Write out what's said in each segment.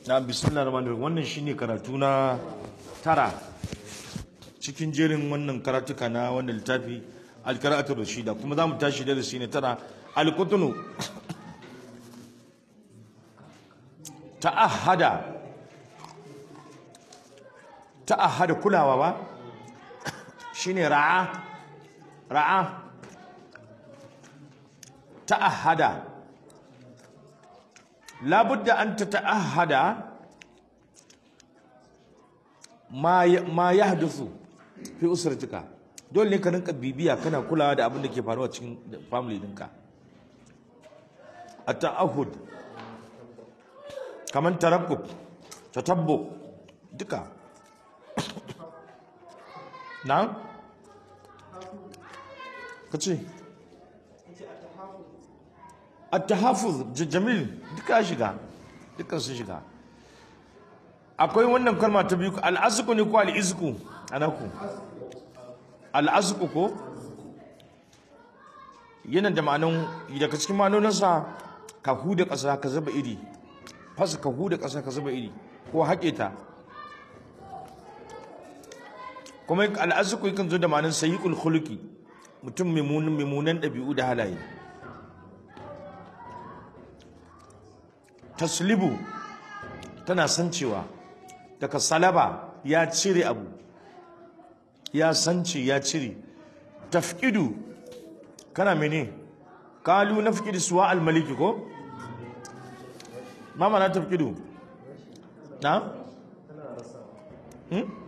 na bismillah rahman rahim wannan shine karatu na tara cikin jerin wannan karatuka na wannan littafi alkaratu rashida kuma za mu tashi darasi ne tara alkutunu ta'ahada ta'ahada kulawa ba shine ra'a ra'a ta'ahada labudda an tata'ahada ma ma yahdusu fi usratika dole ne ka rinka bibiya kana kulawa da abin da ke faruwa cikin family dinka at-ta'ahud kaman tarabbuk tatabbu duka na kace at-tahaffuz jamil duka shiga duka sun shiga akwai wannan kalma ta biyu al-azqu ne ko al-izqu anaku al-azqu ko yana da ma'anan daga cikin ma'anoninsa ka huda ƙasa ka zuba iri fasa ka huda ƙasa ka zuba iri ko haƙe ta kuma al-azqu yakan zo da ma'anan sayyi'ul khuluqi mutum mimunan ɗabi'u da halaye taslibu tana san cewa daga salaba ya cire abu ya sance ya cire tafkidu kana mene kalu nafkidu suwa almaliki ko mama na tafkidu na hmm?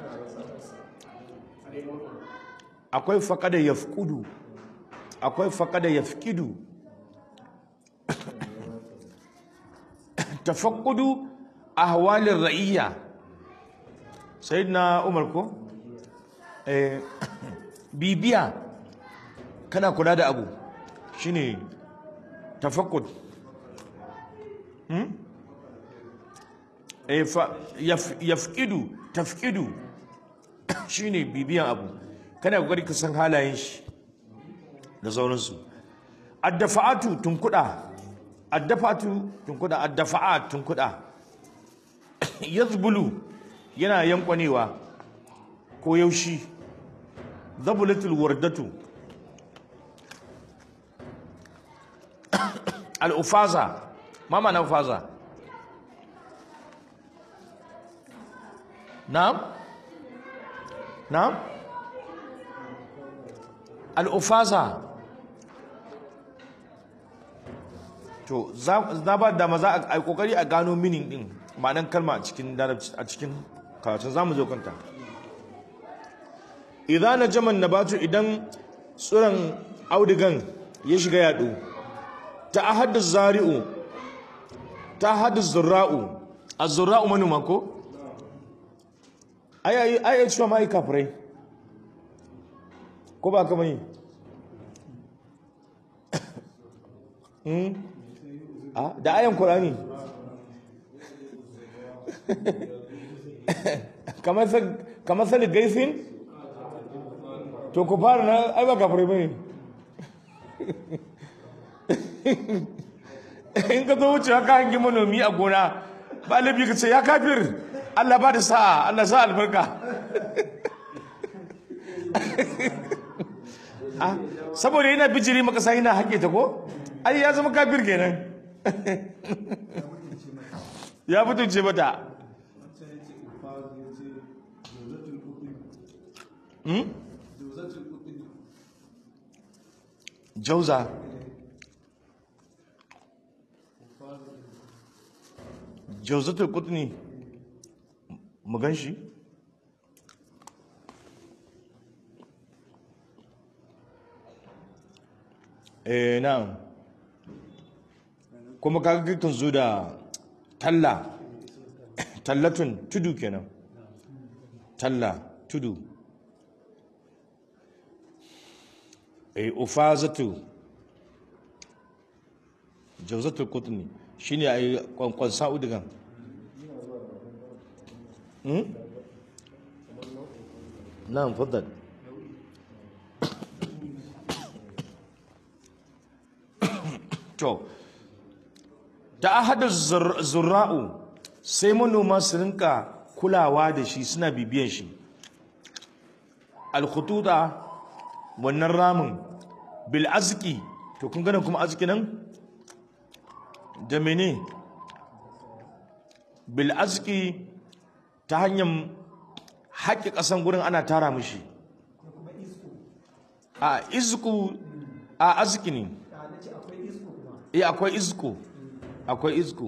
akwai faƙada yafkudu akwai faƙada yafkidu tafakkudu ahwalin ra'iyya sayyidina umar ko eh bibiya kana kula da abu shine tafakkud hmm eh fa yafkidu tafkidu shine bibiyan abu kana kokari ka san halayen shi da sauransu addafa'atu tunkuda addafatu tunkuda addafa'at tunkuda yazbulu yana yankwanewa ko yaushi zabulatul wardatu al-ufaza mama na ufaza na'am na'am al-ufaza to za ba da maza a kokari a gano minin din ma'anan kalma a cikin a cikin karatun zamu zo kanta idan na jaman nabatu idan tsuran audigan ya shiga yado ta ahaddu zari'u ta ahaddu zurra'u az-zurra'u manuma ko ai ai ai cewa mai kafirai ko ba ka mai da ayan Qur'ani kamar sani gaifin to ku fara na ai ba kafirai bane in ka zo wuce haka hangi manomi a gona ba labi ka ce ya kafir Allah ba da sa'a Allah sa albarka saboda yana bijiri makasa yana haƙe ta ko ai ya zama kafir kenan ya mutunce mata jauza jauzatul kutni mu gan shi eh na'am kuma kaga kan zo da talla tallatun tudu kenan talla tudu eh ufazatu jawzatul qutni shine ai kwankwan sa'udigan hmm na'am faddal to ta ahadu zurra'u sai manoma su rinka kulawa da shi suna bibiyan shi alkhututa wannan ramin bil azki to kun gane kuma azki nan da mene bil azki ta hanyar haƙi ƙasan gurin ana tara mishi a izku a azki ne eh akwai izku akwai izku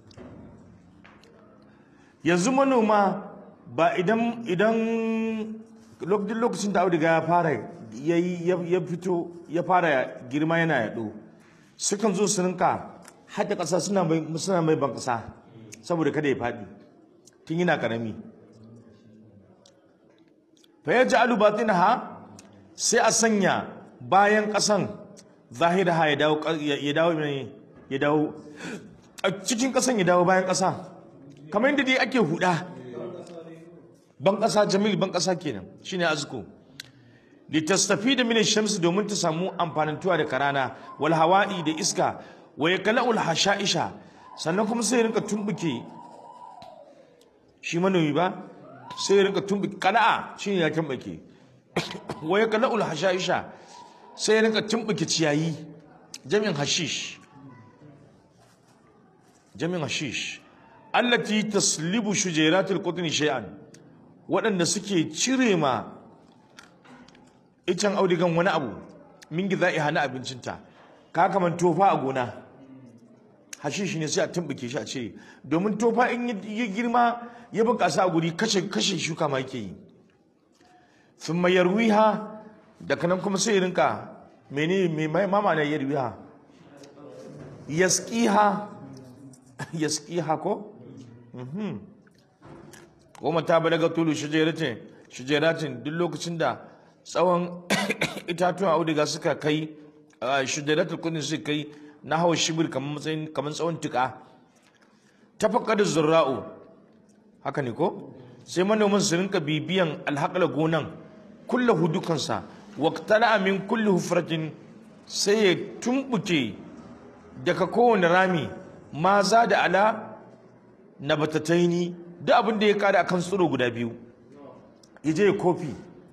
yanzu manoma ba idan idan lokacin lokacin da auduga ya fara ya fito ya fara girma yana yaɗo sukan zo su rinka haɗe ƙasa suna mai suna mai ban ƙasa saboda kada ya faɗi tun yana ƙarami fa ya ji ha sai a sanya bayan ƙasan zahiraha ya dawo ya dawo ya dawo a cikin ƙasan ya dawo bayan ƙasa kamar yadda dai ake huda ban ƙasa jamil ban ƙasa kenan shine azku litastafi da min shamsi domin ta samu amfanantuwa da karana wal hawa'i da iska wa yakla'ul hasha'isha sannan kuma sai rinka tumbuke shi manomi ba sai rinka tumbuke kala'a shine ya tumbuke wa yakla'ul hasha'isha sai rinka tumbuke ciyayi jami'in hashish jami'in hashish allati taslibu shujaratul qutni shay'an waɗanda suke cire ma icen audigan wani abu min giza'i hana abincinta ka kaman tofa a gona hashish ne sai a tumbuke shi a cire domin tofa in ya girma ya bunƙasa a guri kashe kashe shuka ma yake yi sun mayar wiha daga nan kuma sai ya rinka mene mai mama na yarwiha yaskiha yaskiha ko goma ta balaga tulu shujeratin shujeratin duk lokacin da tsawon itatuwan auduga suka kai shujeratul kudin suka kai na hawa shibir kamar matsayin kamar tsawon tuka ta da zurra'u haka ne ko sai manoman su rinka bibiyan alhaƙala gonan kulla hudukansa waqtala min kulli hufratin sai ya tumbuke daga kowane rami ma za da ala nabatataini duk abin da ya kada akan tsiro guda biyu ya je kofi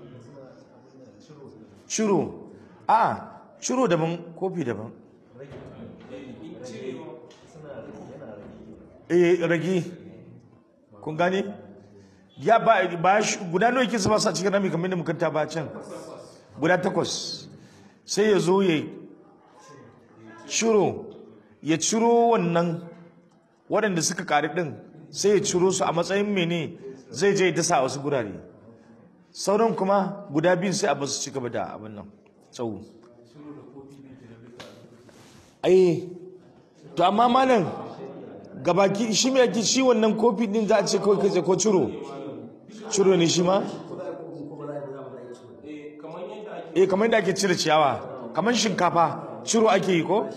ciro a ciro daban kofi daban eh rage kun gane ya ba ba guda nawa yake zuba sa cikin rami kamar da mukanta ba can guda takwas sai ya zo ya ciro ya ciro wannan waɗanda suka ƙari ɗin sai ya ciro su a matsayin mene zai je dasa a wasu gurare sauran kuma guda biyun sai a basu ci gaba da abin nan tsawo ai to amma malam gabaki shi mai yake shi wannan kofi din za a ce kawai kai ko ciro ciro ne shi ma eh kamar yadda ake cire ciyawa kamar shinkafa ciro ake yi ko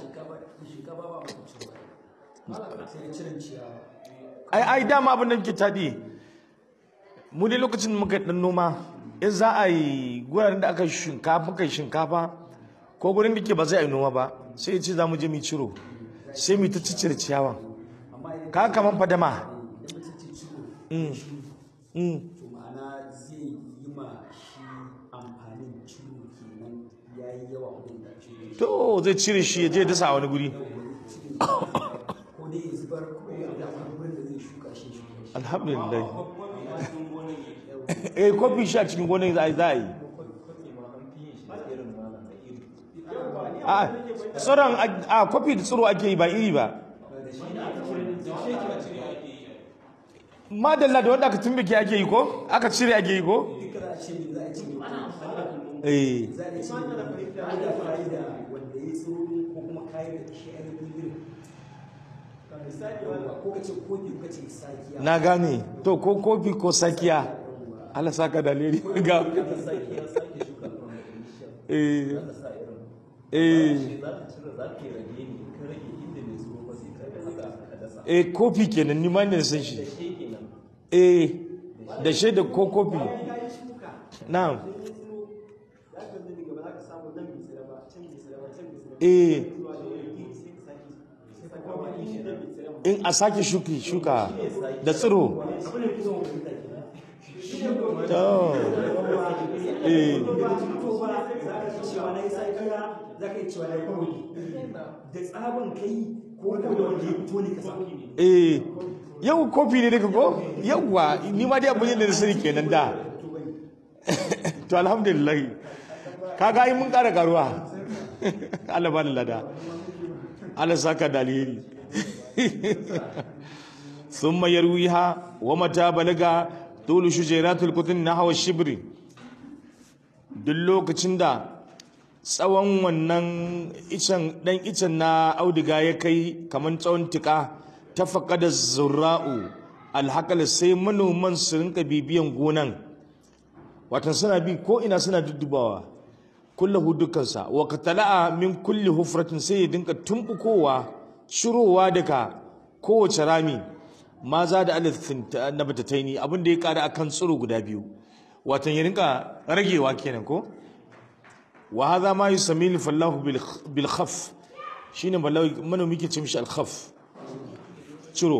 ai ai dama abin da muke tadi mu dai lokacin muka dan noma in za a yi guraren da aka shinkafa kai shinkafa ko gurin da ke ba zai yi noma ba sai ce za mu je mu ciro sai mu ta cicire ciyawa ka kaman fadama mm mm ma'ana zai yi ma shi amfanin ciro kenan ya yi yawa kudin da ciro to zai cire shi ya je dasa a wani guri ko dai ya zubar ko ya da wani wurin da zai shuka shi shuka shi alhamdulillah eh kofi shi a cikin gonan za a yi za a yi a tsoron a kofi da tsoro ake yi ba iri ba madalla da wanda aka tumbike ake yi ko aka cire ake yi ko duka za a ce ne za a ce ne eh za a ce ne da fari da wanda ya tsoro ko kuma kayan da shi ainihin irin ko ka ce kofi ko ka ce sakiya na gane to ko kofi ko sakiya Allah saka da leri ga sakiya sake shuka eh eh eh kofi kenan ni ma ne san shi eh da shi da ko kofi na'am eh in a sake shuki shuka da tsiro to eh da tsaban kai ko ko da wanda ya fito ne ka samu eh yau kofi ne daga ko yawwa ni ma dai abin da na sani kenan da to alhamdulillah kaga ai mun ƙara karuwa Allah ba da lada Allah saka da alheri thumma yarwiha wa mata balaga tulu shujaratul kutun nahwa shibri duk lokacin da tsawon wannan icen dan icen na auduga ya kai kamar tsawon tika ta faƙada zurra'u alhakala sai manoman su rinka bibiyan gonan watan suna bi ko ina suna duddubawa kullahu dukkansa wa katala'a min kulli hufratin sai ya dinka tumbukowa shirowa daga kowace rami ma za da alifin na batataini abin da ya kara akan tsiro guda biyu watan ya rinka ragewa kenan ko wa hadha ma yusammi fallahu bil khaf shine manomi ke ce mishi al khaf ciro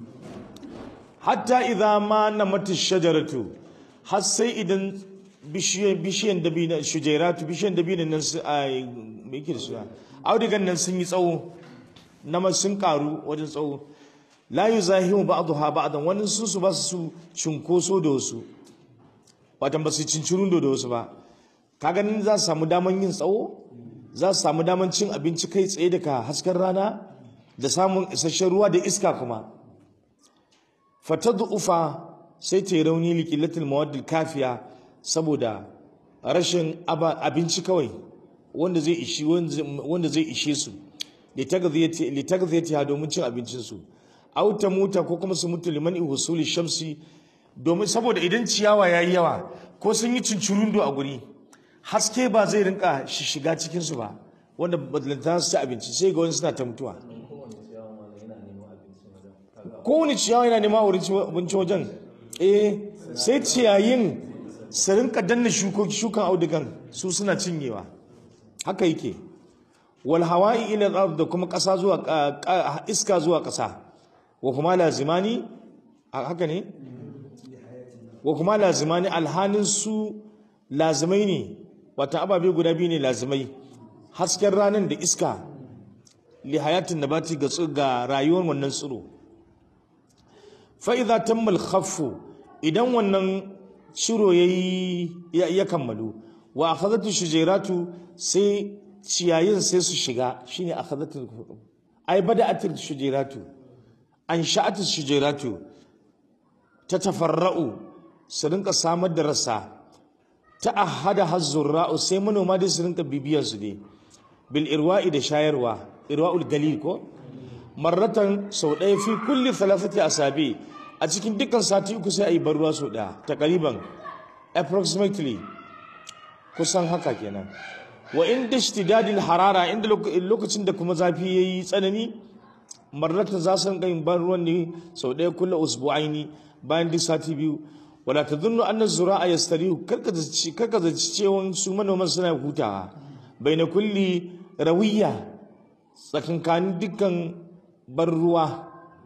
hatta idza ma namat shajaratu har sai idan bishiyan bishiyan dabina shujairatu bishiyan dabina nan su a me yake da su audigan nan sun yi tsawo na sun karu wajen tsawo la yuzahimu ba'daha ba'dan wani su su ba su cinkoso da wasu watan ba su cincirun da wasu ba ka ganin za su samu daman yin tsawo za su samu daman cin abinci kai tsaye daga hasken rana da samun isasshen ruwa da iska kuma fatadu ufa sai ta yi rauni likilatul mawaddil kafiya saboda rashin abinci kawai wanda zai ishi wanda zai ishe su litagziyati ha domin cin abincin su auta muta ko kuma su mutu liman ihusuli shamsi domin saboda idan ciyawa yayi yawa ko sun yi cincirundo a guri haske ba zai rinka shiga cikin su ba wanda badalanta su ci abinci sai ga wani suna ta mutuwa kowane ciyawa yana nema wurin abinci wajen eh sai ciyayin su rinka danna shukoki shukan audugan su suna cinyewa haka yake wal hawa'i ila al da kuma kasa zuwa iska zuwa kasa wa kuma lazimani haka ne wa kuma lazimani alhanin su lazimai ne wata ababe guda biyu ne lazimai hasken ranar da iska li hayatin nabati ga ga rayuwar wannan tsiro fa idza tamma al idan wannan shiro yayi ya kammalu wa akhadhatu shujairatu sai ciyayin sai su shiga shine akhadhatu ai bada'at shujairatu an sha'atu shujairatu ta tafarra'u su rinka samar da rasa ta ahada hazzurra'u sai manoma dai su rinka bibiyar su ne bil irwa'i da shayarwa irwa'ul galil ko marratan sau ɗaya fi kulli thalathati asabi a cikin dukkan sati uku sai a yi barruwa sau ɗaya takariban approximately kusan haka kenan wa inda ishtidadil harara inda lokacin da kuma zafi yayi tsanani marratan za su rinka yin barruwan ne sau ɗaya kulla usbu'aini bayan duk sati biyu wala tadhunnu anna zura'a yastarihu karka zaci karka zaci cewa su manoman suna hutawa baina kulli rawiya tsakankanin dukkan bar ruwa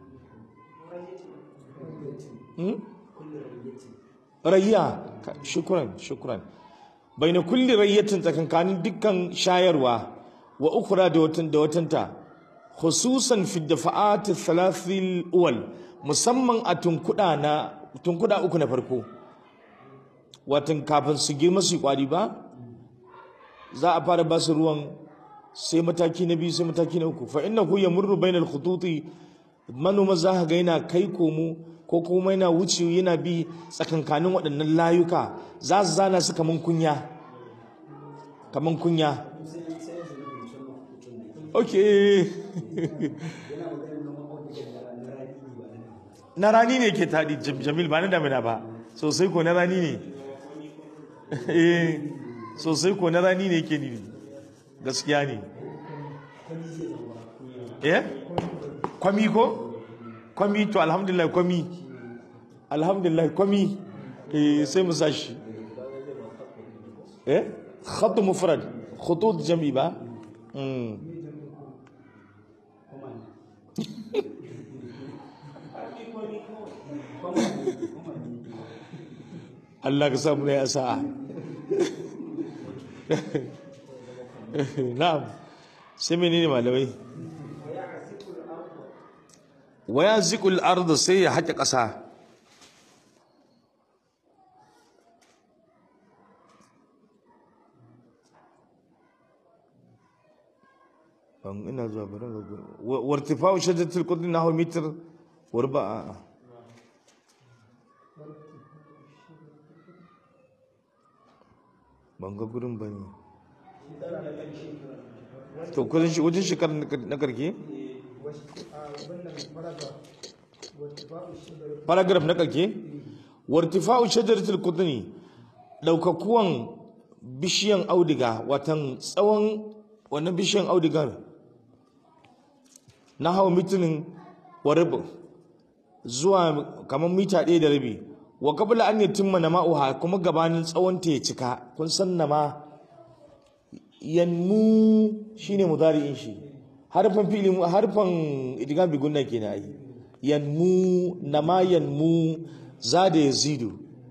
rayya shukran shukran baina kulli rayyatin tsakankanin dukkan shayarwa wa ukura da watan da watanta khususan fi dafa'at thalathil uwal musamman a tunkuda na tunkuda uku na farko watan kafin su girma su kwari ba za a fara ba su ruwan sai mataki na biyu sai mataki na uku fa innahu yamurru bainal khututi manoma za ka ga yana kai komo ko kuma yana wuce yana bi tsakankanin waɗannan layuka za su zana su kaman kunya kaman kunya ok na rani ne ke taɗi jamil ba na damina ba sosai ko na rani ne sosai ko na rani ne ke nini gaskiya ne eh kwami ko kwami to alhamdulillah kwami alhamdulillah kwami eh sai mu sashi eh khat mufrad khutut jami ba mm Allah ka samu ya sa'a na'am sai menene malamai waya zikul arda sai ya haƙe ƙasa ban ina zuwa bari ga gurin wartifa'u shajaratul qudri nahu mitr warba'a ban ga gurin bane to kudin shi wajen shekar na karke paragraph na karke wartifa'u shajaratul qudri daukakuwan bishiyan audiga watan tsawon wannan bishiyan audigar na hawa mitinin waribu zuwa kamar mita ɗaya da rabi wa kabla an yatimma na ma'uha kuma gabanin tsawon ta ya cika kun san na ma yanmu shine mudari'in shi harfan fili harfan idigan bigun na kenan ai yanmu na ma yanmu zada yazidu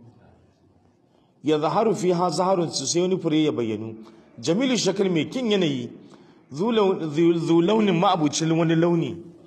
ya zaharu fi ha zaharun su sai wani fure ya bayyanu jamilu shakal mai kin yanayi zu launin ma'abucin wani launi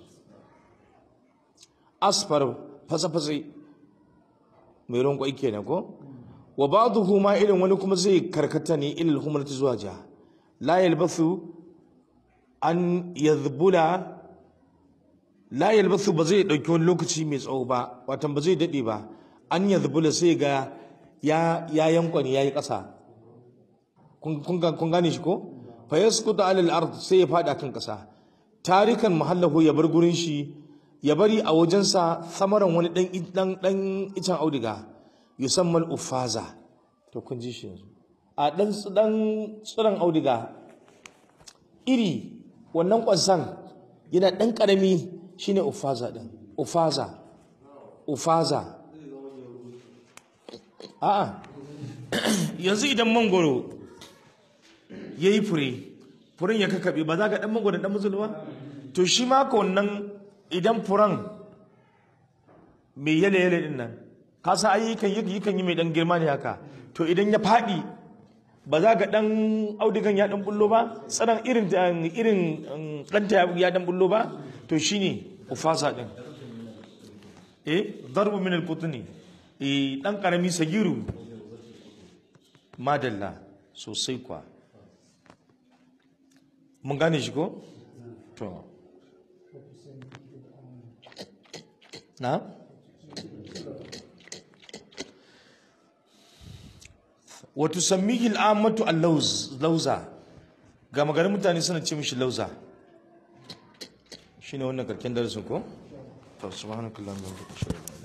asfar fasa-fasa mai ruwan kwai kenan ko wa ba'dhu ma irin wani kuma zai karkata ne ilal humrati zuwa ja la yalbathu an yadhbula la yalbathu ba zai dauki wani lokaci mai tsawo ba watan ba zai dade ba an yadhbula sai ga ya ya yankwani yayi kasa kun kun gane shi ko fa yasqutu ala al-ard sai ya fada kan kasa tarikan mahallahu ya bar gurin shi ya bari a wajensa samaran wani dan dan dan icen auduga yusammal ufaza to kun ji shi yanzu a dan dan tsiran auduga iri wannan kwansan yana dan karami shine ufaza din ufaza ufaza a'a yanzu idan mangoro ya yi fure furen ya kakaɓe ba za ka ɗan magwadon ɗan musul ba to shi ma ka wannan idan furen mai yale yale ɗin nan ka san ayyukan yi kan yi mai ɗan girma ne haka to idan ya faɗi ba za ka ɗan audigan ya ɗan bullo ba tsanan irin irin ɗanta ya ɗan bullo ba to shi ne ufasa ɗin eh darbu min al-qutni eh ɗan ƙarami sagiru madalla sosai kwa mun gane shi ko? to na? wato sammihi al'amatu al-lauza ga maganin mutane suna ce mishi lauza shine wannan karken darasin ko? to subhanakallahumma wa bihamdika